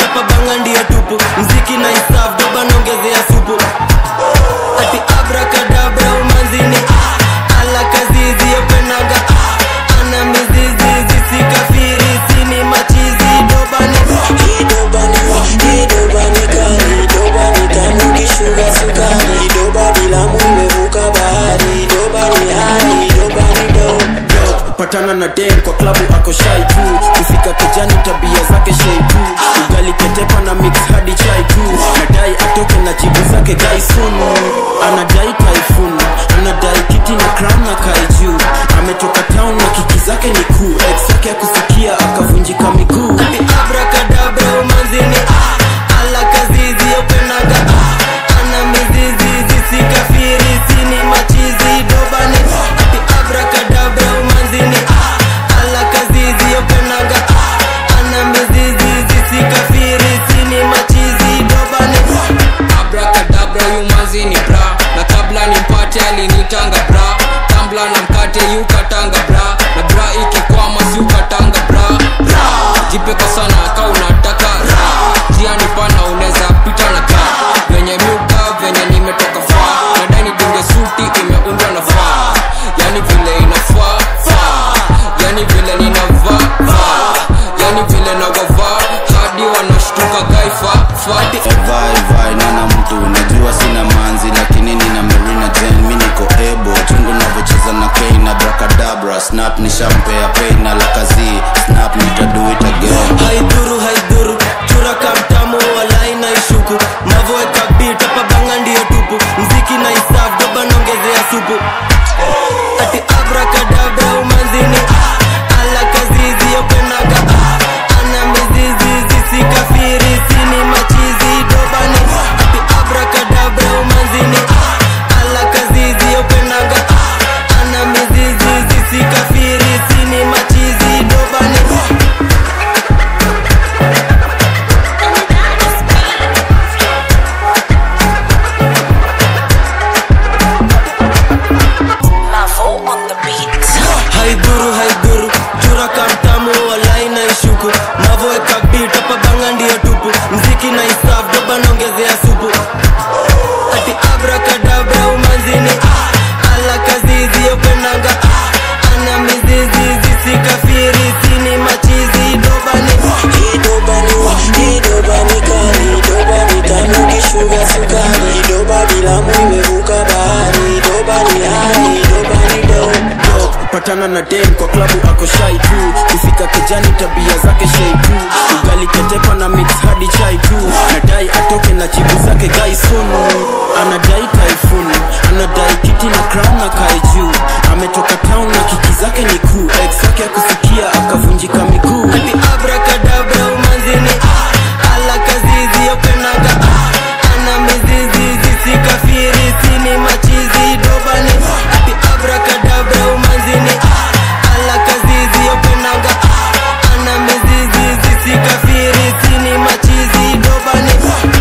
hapa banga ndio tupu mziki na isaf doba naongezea supu ati abrakadabra umanzini ah, ala kazizi yopenaga ah, ana mizizi zisikafiri sini machizi dobani idobani idobani kali idobani tamu kishuga sukari idoba bilamu imevuka bahari idobani hai idobani do patana na dem kwa klabu ako shai tu kufika kijani tabia zake shei tu ugali ketepa na mix hadi chai tu nadai atoke na jibu zake gaisun anadai taifun anadai kiti na crown na kai juu ametoka town na kiki zake ni kuu ex yake akusikia akavunjika miguu ati abrakadabra umanzini ah, ala kazizi yopenaga ah, ana mizizi zisikafiri sini machizi dobani ati abrakadabra umanzini ah, ala kazizi yopenaga ah, ana mizizi zisikafiri sini machizi dobani abrakadabra yumanzi ni bra na kabla nimpate alinitanga bra tambla na mkate yukatanga bra na bra ikikwama siukatanga bra bra jipeka sana ka unataka ra jiani pana unaweza pita na ka venye miuka venye nimetoka faa nadani dunge suti imeundwa na faa yani vile inafaa faa yani vile ninavaa vaa yani vile nagavaa hadi wanashtuka gaifa fati vai vai nana mtu najua sina manzi lakini nina marina jen mi niko ebo chungu navyocheza na kei na brakadabra snap nishampea pei na lakazi snap nitaduit again haidhuru haidhuru chura kamtamu walai na ishuku mavoeka bit hapa banga ndio tupu mziki na isaf doba naongezea supu ati abrakadabra umanzini ah, ala kazizi yopenaga ah, ana mizizi zisikafiri sini machizi dobani ati abrakadabra umanzini ah, ala kazizi yopenaga ah, ana mizizi zisikafiri sini machizi dobani Mavo on the beat. haidhuru haidhuru chura kamtamu walai na ishuku mavoeka bit hapa banga ndio tupu mziki na isaf doba naongezea supu ati abrakadabra umanzini ah, ala kazizi yopenaga ah, ana mizizi zisikafiri sini machizi dobani idobani idobani kali idobani tamu kishuga sukari idoba bilamu imevuka bahari idobani hai idobani do patana na dem kwa klabu ako shai tu kufika kijani tabia zake shei tu ugali ketepa na mix hadi chai tu nadai atoke na jibu zake gaisun anadai taifun anadai kiti na crown na kai juu ametoka town na kiki zake ni kuu ex yake akusikia akavunjika miguu ati abrakadabra umanzini ah, ala kazizi yopenaga ah, ana mizizi zisikafiri sini machizi dobani ati abrakadabra umanzini ah, ala kazizi yopenaga ah, ana mizizi zisikafiri sini machizi dobani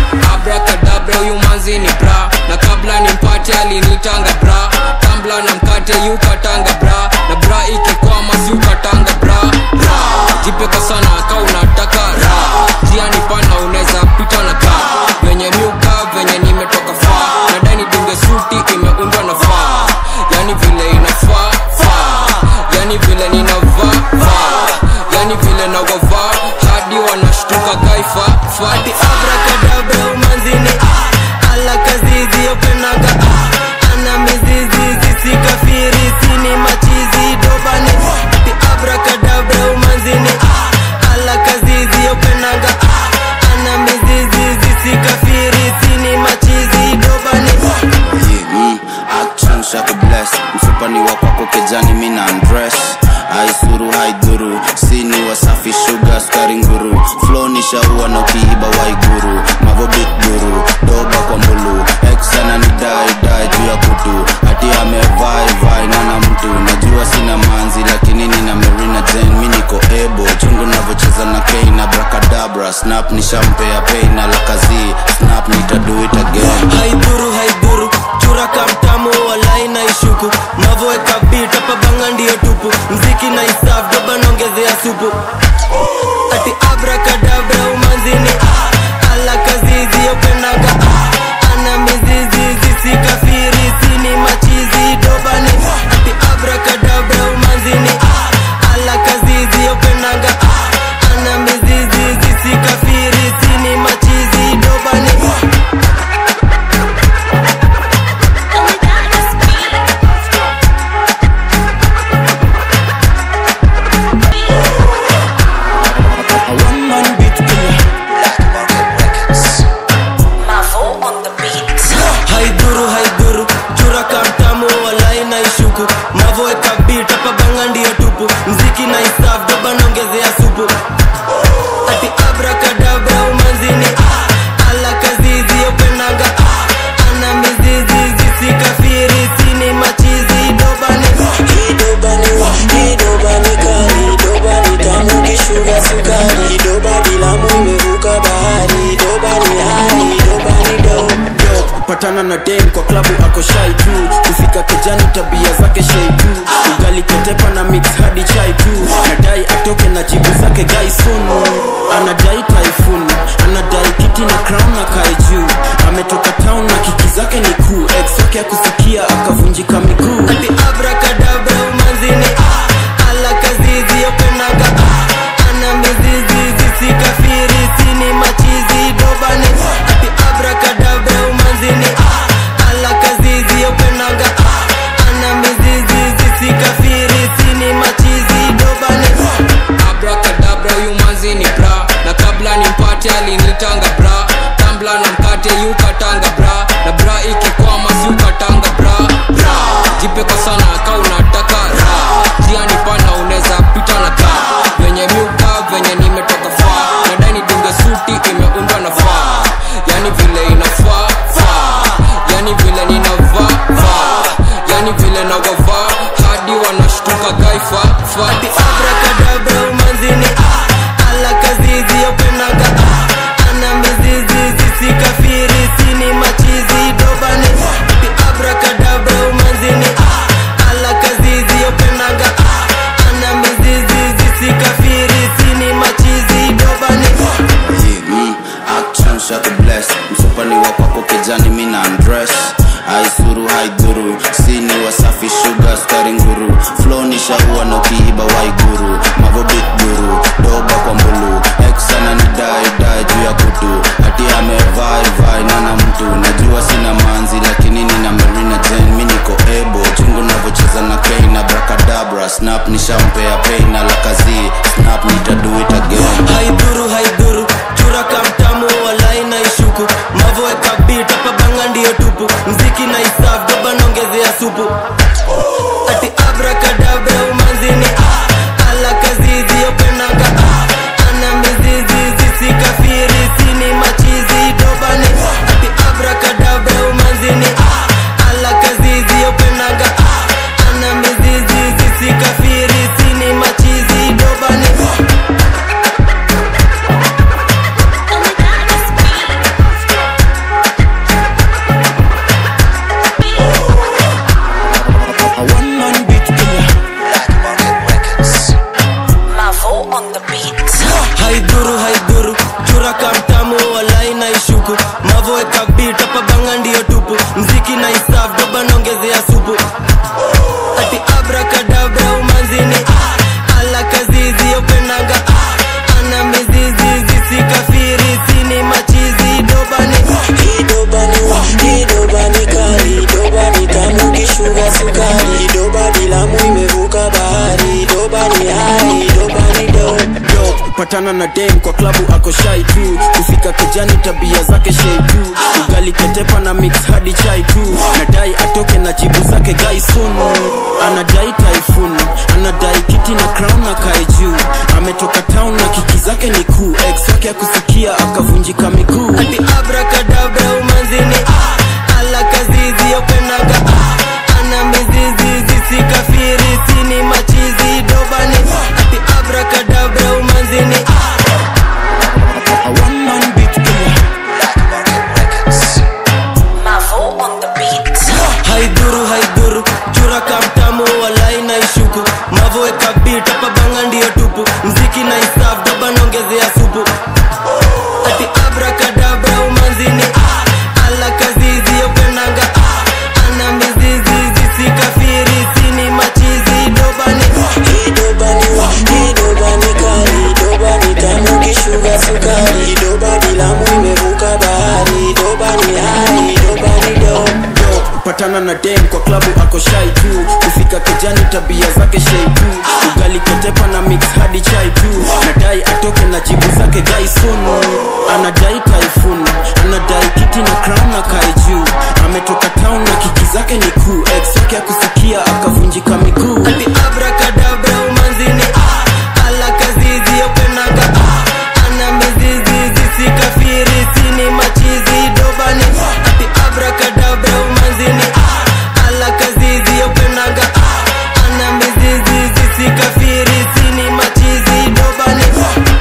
abrakadabra huyu manzi ni bra na kabla nimpate alinitanga bra tambla na mkate yukatanga bra na bra ikikwama siukatanga bra bra jipeka sana ka unataka ra jiani pana unaweza pita na ka venye miuka venye nimetoka faa nadani dunge suti imeundwa na faa yani vile inafaa faa yani vile ninavaa vaa yani vile nagavaa hadi wanashtuka gaifa fati abrakadabra umanzini ah, ala kazizi yopenaga ah, ana mizizi zisikafiri sini machizi dobani ati abrakadabra umanzini ah, ala kazizi yopenaga ah, ana mizizi zisikafiri sini machizi dobani Yeah, mm, action shako bless mfupani wa kwako kejani mina undress aisuru haidhuru sini wasafi shuga skari nguru flo ni shaua na ukiiba waiguru mavobit guru doba kwa mbulu eksana ni dai dai juu ya kutu hati amevai vai nana mtu najua sina manzi lakini nina merina jen mi niko ebo chungu navyocheza na kei na brakadabra snap nishampea pei na lakazi snap nitaduit again haidhuru haidhuru chura kamtamu walai na ishuku mavoeka bit hapa banga ndio tupu mziki na isaf doba naongezea supu ati abrakadabra umanzini ah, patana na dem kwa klabu ako shai tu kufika kejani tabia zake shei tu ugali ketepa na mix hadi chai tu nadai atoke na jibu zake gaisunu anadai typhoon anadai kiti na crown na kae juu ametoka town na kiki zake ni kuu ex wake akusikia akavunjika miguu ati abrakadabra umanzini ah, ala kazizi yopenaga ah, ana mizizi zisikafiri sini machizi dobani ati abrakadabra umanzini ah, ala kazizi yopenaga ah, ana mizizi zisikafiri sini machizi dobani abrakadabra huyu manzi ni bra na kabla nimpate alinitanga bra tambla na mkate yukatanga bra na bra ikikwama siukatanga bra bra jipeko sana ka unataka ra jiani pana unaweza pita na ka venye miuka venye nimetoka faa nadai nidunge suti imeundwa na faa yani vile inafaa faa yani vile ninavaa vaa yani vile nagavaa hadi wanashtuka gaifa faa ati abrakadabra umanzini ah, ala kazizi yopenaga ah, ana mizizi zisikafiri sini machizi dobani ati abrakadabra umanzini ah, ala kazizi yopenaga ah, ana mizizi zisikafiri sini machizi dobani Yeah, mm, action shaka bless msupani wa kwako kijani mina undress aisuru haidhuru sini wasafi shuga skari nguru flo ni shaua na ukiiba waiguru mavodit guru doba kwa mbulu eksana ni dai dai juu ya kutu hati amevai vai nana mtu najua sina manzi lakini nina marina jen mi niko ebo chungu navocheza na kei na brakadabra snap nishampea pei na lakazi snap nitadu it again haidhuru haidhuru chura kamtamu walai na ishuku mavoeka bit hapa banga ndiyo tupu mziki na isaf doba naongezea supu ati abrakadabra umanzini ah, ala kazizi yopenaga ah, ana mizizi zisikafiri sini machizi dobani ati abrakadabra umanzini ah, ala kazizi yopenaga ah, ana mizizi zisikafiri sini machizi dobani A one man beat killer Mavo on the beat. haidhuru haidhuru chura kamtamu walai na ishuku mavoeka bit hapa banga ndiyo tupu mziki na isaf doba naongezea supu ati abrakadabra umanzini ah, ala kazizi yopenaga ah, ana mizizi zisikafiri sini machizi dobani idobani idobani kali idobani tamu kishuga sukari idobani lamu imevuka bahari idobani hai idobani do Yo, patana na dem kwa klabu ako shai tu kufika kejani tabia zake shei tu ugali ketepa na mix hadi chai tu nadai atoke na jibu zake gaisunu anadai typhoon anadai kiti na crown na kae juu ametoka town na kiki zake ni kuu ex wake akusikia akavunjika miguu ati abrakadabra umanzini ah, ala kazizi yopenaga ah, ana mizizi zisikafiri sini machizi dobani ati abrakadabra umanzini ah, A one man beat killer Mavo on the beat. haidhuru haidhuru chura kamtamu walai na ishuku mavoeka bit hapa banga ndiyo tupu mziki na isaf doba naongezea supu ati abrakadabra umanzini ah, ala kazizi yopenaga ah, ana mizizi zisikafiri sini machizi dobani idobani idobani kali idobani tamu kishuga sukari idobani lamu imevuka bahari idobani hai idobani do Yo, patana na dem kwa klabu ako shai tu kufika kejani tabia zake shei tu ugali ketepa na mix hadi chai tu nadai atoke na jibu zake gaisunu anadai typhoon anadai kiti na crown na kae juu ametoka town na kiki zake ni kuu ex wake akusikia akavunjika miguu ati abrakadabra umanzini ah, ala kazizi yopenaga ah, ana mizizi zisikafiri sini machizi dobani ati abrakadabra umanzini ah, ala kazizi yopenaga ah, ana mizizi zisikafiri sini machizi dobani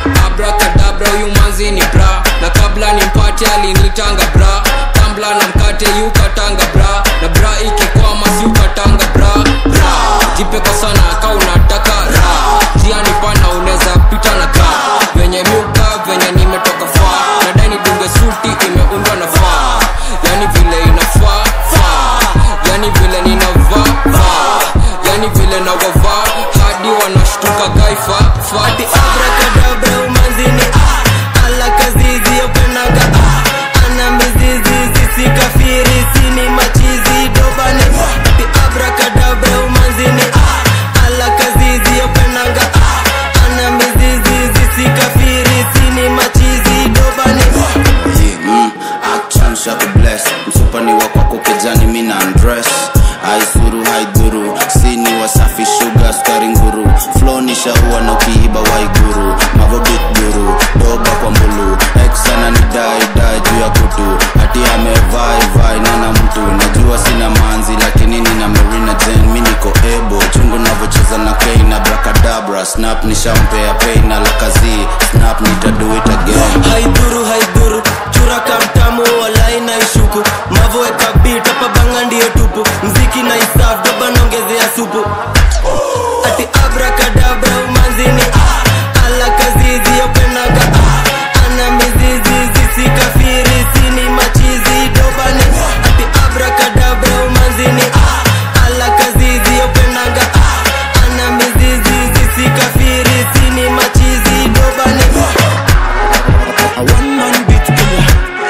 abrakadabra huyu manzi ni bra na kabla nimpate alinitanga bra tambla na mkate mkate yukatanga bra na bra ikikwama siukatanga bra ra jipe kwa sana ka unataka ra jiani pana unaweza pita na ka venye miuka venye nimetoka faa nadai nidunge suti imeundwa na faa yani vile inafaa faa yani vile ninavaa vaa yani vile nawavaa hadi wanashtuka gaifa fati abrakadabra umanzini ah, ala kazizi yopenaga ah, ana mizizi zisikafiri sini machizi dobani ati abrakadabra umanzini ah, ala kazizi yopenaga ah, ana mizizi zisikafiri sini machizi dobani Yeah, mm, action shaka bless msupani wa kwako kejani mina undress aisuru haidhuru sini wasafi shuga skari nguru flo ni shaua na ukiiba waiguru mavobit guru doba kwa mbulu eksana ni dai dai juu ya kutu hati amevai vai nana mtu najua sina manzi lakini nina marina jen mi niko ebo chungu navocheza na kei na brakadabra snap nishampea pei na lakazi snap nitado it again haidhuru haidhuru chura kamtamu walai na ishuku mavoeka bit hapa banga ndiyo tupu mziki na isaf doba naongezea supu ati abrakadabra umanzini ah, ala kazizi yopenaga ah, ana mizizi zisikafiri sini machizi dobani ati abrakadabra umanzini ah, ala kazizi yopenaga ah, ana mizizi zisikafiri sini machizi dobani A one man beat killer.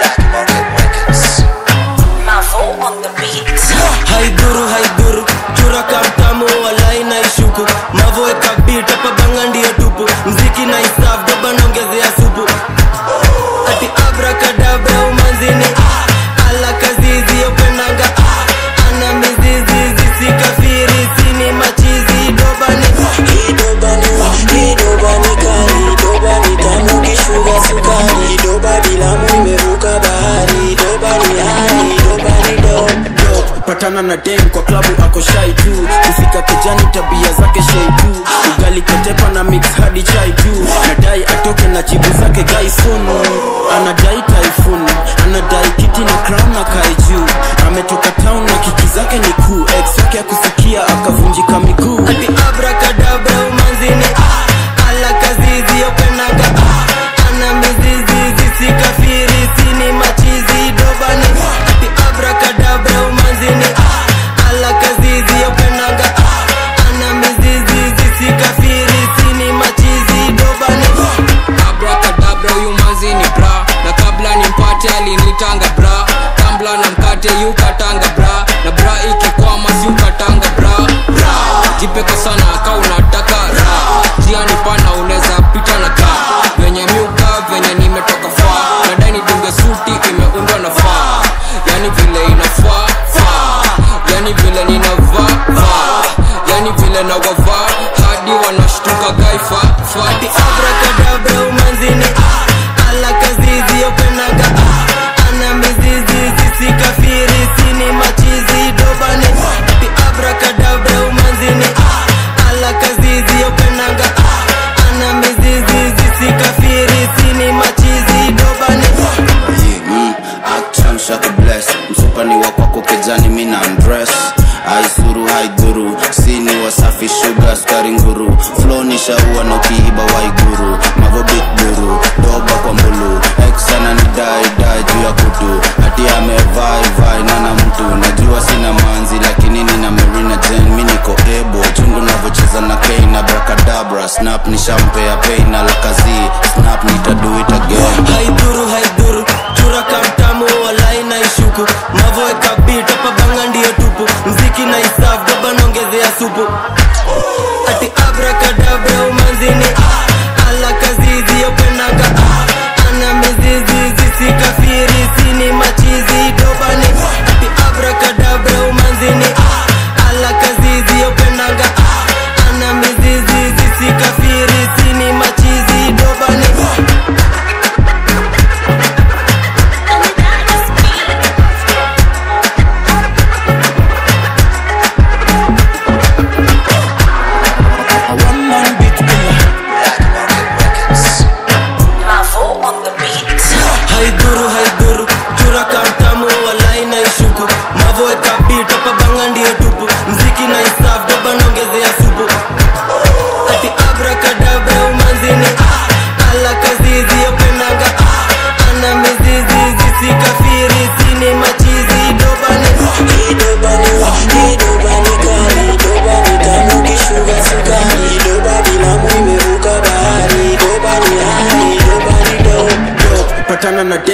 Mavo on the beat. haidhuru haidhuru chura kamtamu walai na ishuku mavoeka bit hapa banga ndiyo tupu mziki na isaf doba naongezea supu ati abrakadabra umanzini ah, ala kazizi yopenaga ah, ana mizizi zisikafiri sini machizi dobani idobani idobani kali idobani tamu kishuga sukari idoba bilamu imevuka bahari idobani hali idobani dodo patana na dem kwa klabu ako shai tu kufika kejani tabia zake shei tu ugali ketepa na mix hadi chai tu nadai atoke na chibu zake gaisun anadai typhoon anadai kiti na crown na kai juu ametoka town na kiki zake ni kuu ex wake akusikia akavunjika miguu ati abrakadabra umanzini ah, ala kazizi yopenaga ah, ana mizizi zisikafiri sini machizi dobani ati abrakadabra umanzini ah, ala kazizi yopenaga ah, ana mizizi zisikafiri sini machizi dobani abrakadabra huyu manzi ni bra na kabla nimpate alinitanga bra tambla na mkate yukatanga bra na bra ikikwama siukatanga bra ra jipeka sana ka unataka ra jiani pana unaweza pita na ka venye miuka venye nimetoka faa nadai nidunge suti imeundwa na faa yani vile inafaa faa yani vile ninavaa vaa yani vile nawavaa hadi wanashtuka gaifa fati abrakadabra umanzini ah, ala kazizi yopenaga ah, ana mizizi zisikafiri sini machizi dobani ati abrakadabra umanzini ah, ala kazizi yopenaga ah, ana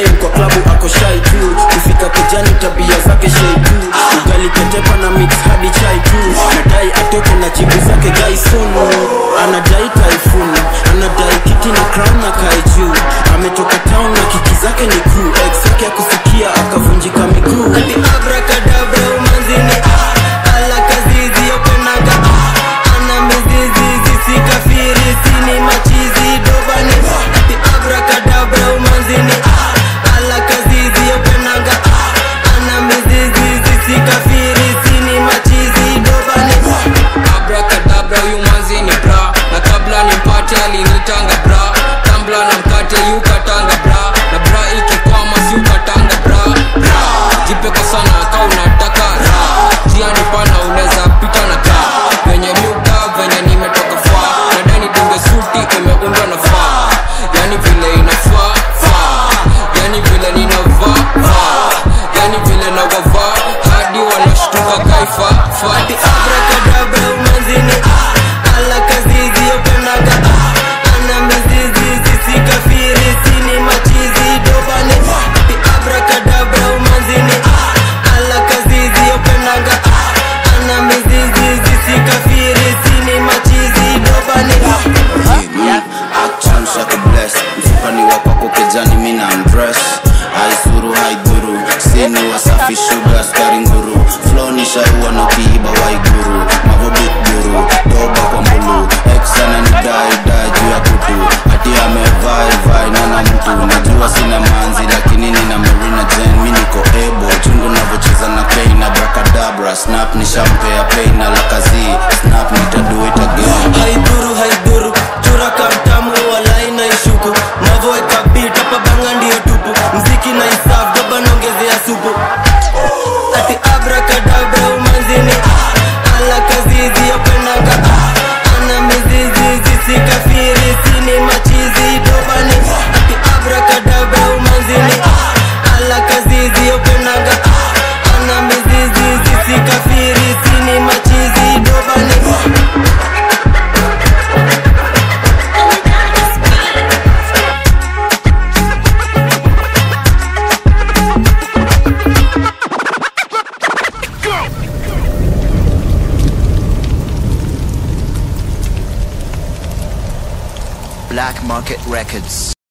dem kwa klabu ako shai tu kufika kejani tabia zake shei tu ugali ketepa na mix hadi chai tu nadai atoke na jibu zake gaisunu anadai taifuni anadai kiti na crown na kai juu ametoka town na kiki zake ni kuu ex yake akusikia akavunjika miguu ati abrakadabra umanzini ah, ala kazizi yopenaga ah, ana mizizi zisikafiri sini machizi dobani ati abrakadabra umanzini ah, ala kazizi yopenaga ah, ana mizizi zisikafiri sini machizi dobani abrakadabra huyu manzi ni bra na kabla nimpate alinitanga bra tambla na mkate yukatanga bra na bra ikikwama siukatanga bra bra jipeka sana ka unataka ra jiani pana unaweza pita na ka venye miuka venye nimetoka faa nadani dunge suti imeundwa na faa yani vile inafaa faa yani vile ninavaa vaa yani vile navavaa hadi wanashtuka kaifa faa ati abrakadabra umanzini ah, ala kazizi yopenaga ah, ana mizizi zisikafiri sini machizi dobani ati abrakadabra umanzini ah, ala kazizi yopenaga ah, ana mizizi zisikafiri sini machizi dobani action shaka bless mfupani wa kwako kejani mina undress haisuru haidhuru sini wasafi shuga skari nguru flow ni shaua na ukiiba waiguru mavobit guru doba kwa mbulu eksana ni dai dai juu ya kutu hati amevai vai nana mtu najua sina manzi lakini nina marina jen mi niko ebo chungu navocheza na pain na brakadabra snap ni shampea pain na lakazi snap nitadu it again haidhuru haidhuru chura kamtamu walai na ishuku mavoeka bit hapa banga ndio tupu mziki na isaf doba naongezea supu ati abrakadabra umanzini ah, ala kazizi yopenaga ah, ana mizizi zisikafiri sini machizi dobani ati abrakadabra umanzini ah, ala kazizi yopenaga ah, ana mizizi zisikafiri sini machizi dobani Black Market Records.